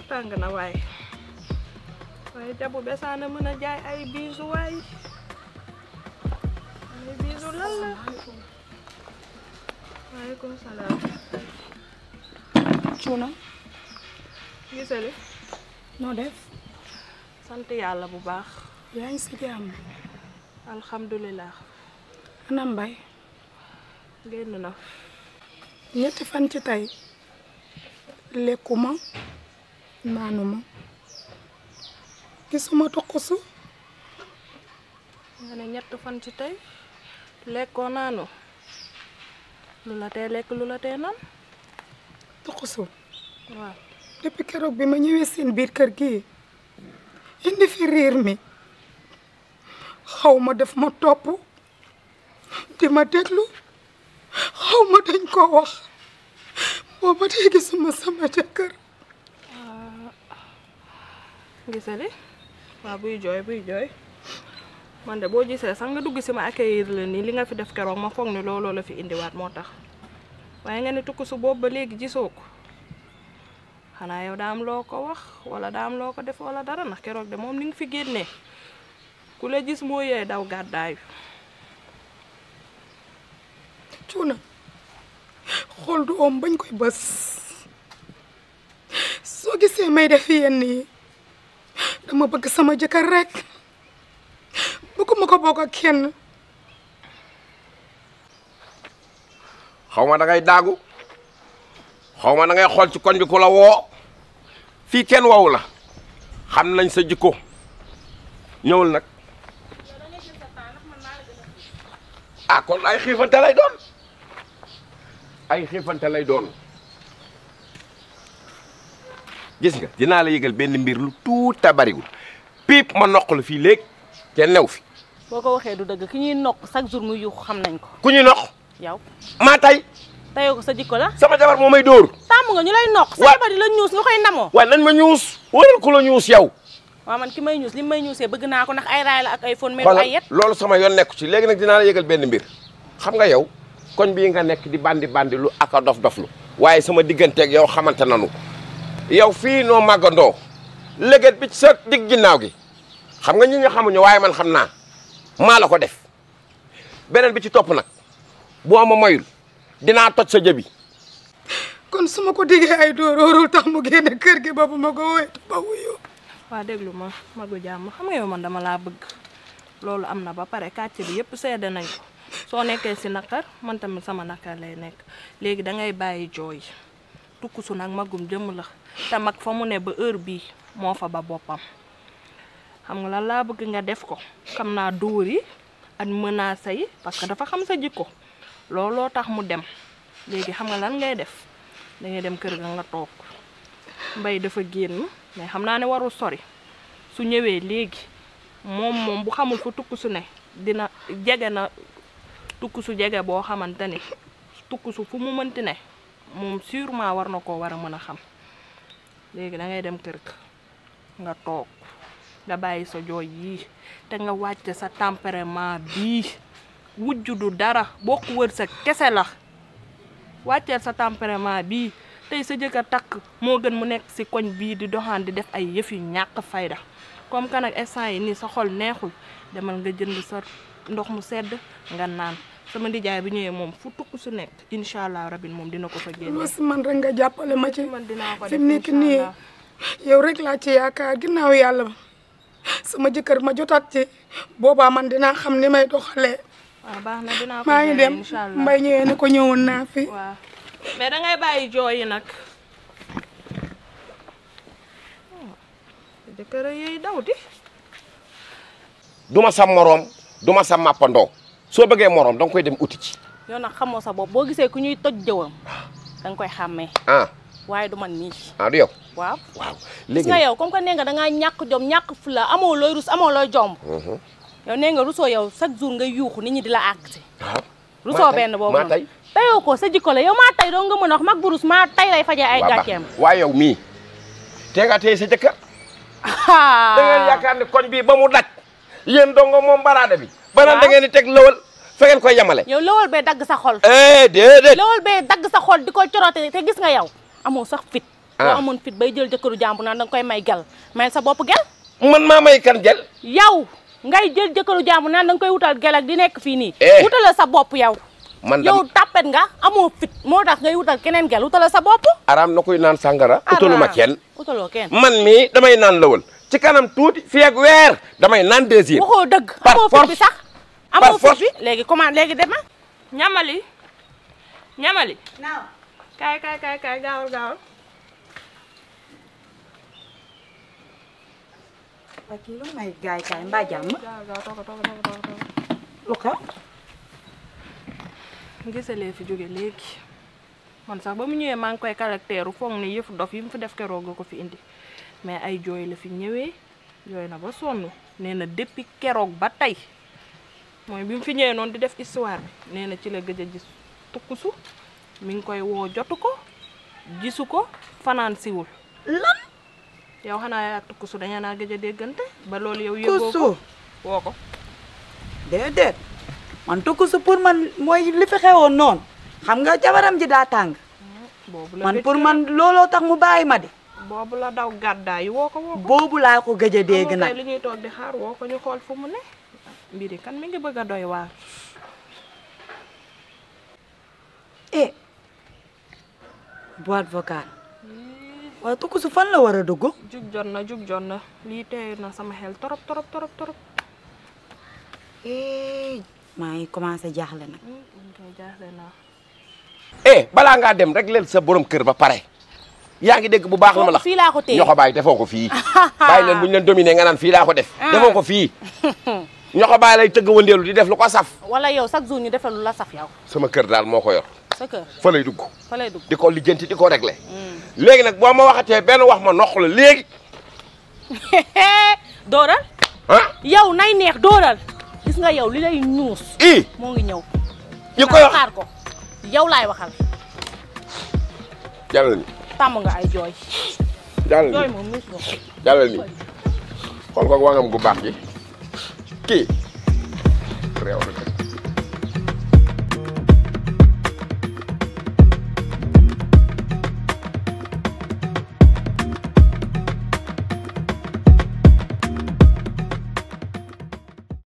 tàng na waaye waaye jabu besaana mën a jaay ay biisu waay ay biisu lan la waaleykum salaam cuuna gisali noo def sant yàlla bu baax yaa ngi si jàmm alhamdulilah ana mbay génn na ñetti fan ci tey lekkuma naanuma gisuma tuqusu nga ne ñett fan ci tey lekkoo naanu lu la tee lekk lu la tee naan tuqusu waaw depuis keroog bi ma ñëwee seen biir kër gi indi fi riir mi xaw ma def ma topp di ma déglu xaw ma dañ ko wax booba tey gisuma sama jëkkër gisali waaw buy jooy buy jooy man de boo gisee sax nga dugg si ma accueillir la nii li nga fi def keroog ma foog ni looloo la fi indiwaat moo tax waaye nga ne tukku su boobu ba léegi gisoo ko xanaa yow daa am loo ko wax wala daa am loo ko def wala dara ndax keroog de moom ni nga fi génnee ku la gis moo yee daw gàddaayu cuuna xool du om bañ koy bës soo gisee may def yenn yi dama bëgg sama jëkkër rek bëgguma ko bokk ak kenn xaw ma da ngay daagu xaw ma da ngay xool ci koñ bi ku la woo fii kenn wawu la xam nañ sa jikko ñëwul nag ah kon ay xiifante lay doon ay xiifante lay doon gis nga dinaa la yëgal benn mbir lu tuuta bariwul piip ma noq la fii léegi kenn new fi boo ko waxee du dëgg ki ñuy nokk chaque jour muy yuuxu xam nañ ko ku ñu noq yow maa tay tayoo ko sa jikko la sama jabar moo may dóor tàmm nga ñu lay nokk sa Wa- jabar di la ñuus nga koy namoo waaye nañ ma ñuus waral ku la ñuus yow waaw man ki may ñuus li may ñuusee bëgg naa ko ndax ay raay la ak ay fon mais du ay xoolal yet loolu sama yoon nekku ci léegi nag dinaa la yëgal benn mbir xam nga yow koñ bii nga nekk di bandi bandi lu ak a dof doflu waaye sama digganteeg yow xamante nanu yow fii noo màggandoo léget bi ci sa digg ginnaaw gi xam nga ñi nga xamuñu waaye man xam naa maa la ko def beneen bi ci topp nag boo ma moyul dinaa toj sa jëbi kon su ma ko diggee ay dóoróorul tax mu génne kër gi ba bu ma ko woytu ba wuyu waa déglu ma magu jàmm xam nga yow man dama laa bëgg loolu am na ba pare kàcce bi yëpp seede nañ ko soo nekkee si naqar man tamit sama naqar lay nekk léegi da ngay bàyyi jooy tukkusu nag magum jëmm la te mag fa mu ne ba heure bii moo fa ba boppam xam nga lan laa bëgg nga def ko xam naa dóor yi ak menaces yi parce que dafa xam sa jikko looloo tax mu dem léegi xam nga lan ngay def da ngay dem kër ga nga toog mbay dafa génn mais xam naa ne warul sori su ñëwee léegi moom moom bu xamul fu tukk su ne dina jege na tukk su jege boo xamante ni tukk su fu mu mënti ne moom sûrement war na koo war a mën a xam léegi da ngay dem kër ga nga toog nga bàyyi sa jooy yii te nga wàcce sa tempérament bii wujj du dara bokk wër sa kese la wàcceel sa tempérament bii tey sa jëkkër takk moo gën mu nekk si koñ bii di doxaan di def ay yëf yu ñàkk fayda comme que nag instant yi nii sa xol neexul demal nga jënd sa ndox mu sedd nga naan sama ndijaay bi ñëwee moom fu tukk su nekk incha allah rabin moom dina ko fa génne. loo si man rek nga jàppale ma ci man dinaa ko fi def mu nekk incha nii allah. yow rek laa ci yaakaar ginnaaw yàlla sama jëkkër ma jotaat ci boobaa man dinaa xam ni may doxalee waaw baax na dinaa ko maa ngi génne dem incha allah mbay ñëwee ne ko ñëwoon naa fi waaw mais da ngay bàyyi jooy yi nag. jëkkër yi daw di. duma sa moroom duma sa màppandoo soo bëggee moroom danga koy dem uti ci yow nag xamoo sa bopp boo gisee ku ñuy toj jëwam da nga koy xàmmee ah waaye du man nii ah du yow waaw waaw gis léegi nga yow comme que nee nga da ngaa ñàkk jom ñàkk fula amoo looy rus amoo looy jomb yow nee nga rusoo yow chaque jour nga yuuxu nit ñi di la àgg waaw rusoo benn boobu maa noonu tey tayoo ko sa jikko la yow maa tay doo nga mën a wax mag bu rus maa tay lay fajee ay waa baax gàcceem waaye yow mii tee nga tey sa jëkkër da ngeen yaakaar ni koñ bii ba mu daj yéen dongo moom baraade bi banaan da ngeen di teg lëwal fa ngeen koy yemale yow lawal bee dagg sa xol eh déedéet lawal bee dagg sa xol di ko coroote te gis nga yow amoo sax fit Ah. boo amoon fit bay jël jëkkëru jàmbur naan danga koy may gel may sa bopp gel man maa may kan jël yow ngay jël jëkkëru jàmbur naan danga koy wutal gel ak di nekk fii nii Eh. wutala sa bopp yow man yow dam tàppet nga amoo fit moo tax ngay wutal keneen gel wutala sa bopp araam na koy naan sàngara utalu ma kenn utaloo kenn man mii damay naan lawal ci kanam tuuti fii ak weer damay naan désir waxoo dëgg Par amoo fit force. bi sax Par amoo fit force. bi léegi comment léegi dema ñamali ñamali kaay kaay kaay kaay gaawal gaawal waa kii lu may gaay kaay mbaa jàmm gaawal gaawal tooga tooga tooga tooga tooga lu xew gisalee fi jóge léegi man sax ba mu ñëwee maa ngi koy caractère foog ne yëfu dof yi mu fi def keroog nga ko fi indi mais ay jooy la fi ñëwee jooy na ba sonn nee na depuis keroog ba tey mooy bi mu fi ñëwee noonu di def histoire bi nee na ci la gëj a gis tukkusu mi ngi koy woo jotu ko gisu ko fanaan siwul lan yow xanaa yaa ak tukkusu dañu naa gëj a déggante ba loolu yow yëgoo ko kusu woo ko déedéet man tukkusu pour man mooy li fi xewoon noonu xam nga jabaram ji daa tàng boobu la man gëj pour këram. man looloo tax mu bàyyi ma de boobu la daw gàddaay woo ko woo ko boobu laa ko gëj a dégg Xam nga nag tey li ñuy toog di xaar woo ko ñu xool fu mu ne mbiri kan mi ngi bëgg a doy waar eh boîte vocale waaye tukkusu fan la war a dugg jug jot na jug jot na lii tey na sama xel torop torop torop torop eh maa ngi commencé jaaxle nag ñu koy jaaxle naa eh balaa ngaa dem rek leel sa borom kër ba pare yaa ngi dégg bu baax la ma la fii laa ko téye ñoo ko bàyyi defoo ko fii bàyyi leen bu ñu leen dominé nga naan fii laa ko def defoo ko fii ñoo ko bàyyi lay tëgg wëndeelu di def lu ko saf wala yow chaque jour ñu defal lu la saf yow sama kër daal moo ko yor sa kër fa lay dugg fa lay dugg di ko lijjanti di ko réglé léegi nag boo ma waxatee benn wax ma noq la léegi dóoral ah yow nay neex dóoral gis nga yow li lay ñuus i moo ngi ñëw yi koy wax xaar ko yow laay waxal jàllal ni tàmm nga ay jooy jàllal jooy ni moom ñuus nga jàllal ni xool ko wangam gu baax gi kii réew na